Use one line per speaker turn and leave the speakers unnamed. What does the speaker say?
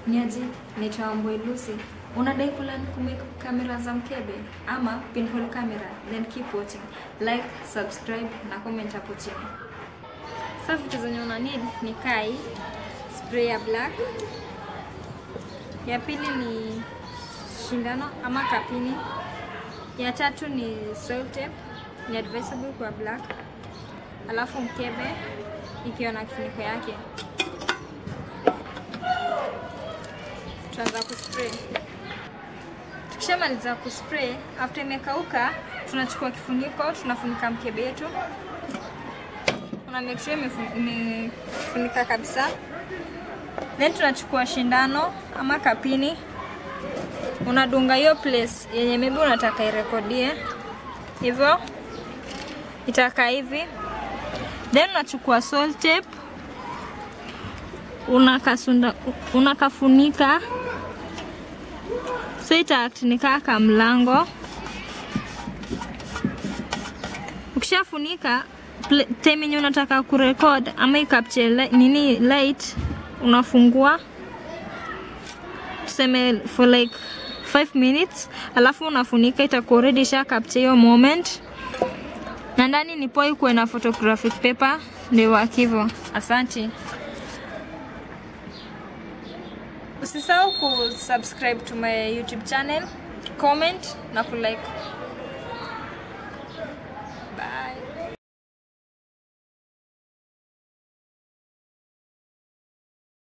Niaje, naitwa Wambui Lucy. Unadai kulearn kumake kamera za mkebe ama pinhole camera? Then keep watching. Like, subscribe na comment hapo chini. Sasa vitu zenye una need ni kai, spray ya black. Ya pili ni shindano ama kapini. Ya tatu ni soil tape, ni advisable kwa black. Alafu mkebe ikiwa na kifuniko yake. Tutaanza kuspray. Tukishamaliza kuspray, after imekauka, tunachukua kifuniko, tunafunika mkebe yetu. Una make sure imefu- imefunika kabisa. Then tunachukua shindano ama kapini, unadunga hiyo place yenye maybe unataka irekodie, hivyo itakaa hivi. Then unachukua salt tape unakasunda unakafunika so ita act ni kaa ka mlango. Ukishafunika pl- time yenye unataka kurecord ama ikapture li, nini light, unafungua tuseme for like 5 minutes, alafu unafunika, itakuwa already sha capture hiyo moment, na ndani ni poa ikuwe na photographic paper, ndio work hivyo. Asante. Usisahau kusubscribe to my YouTube channel, comment na kulike.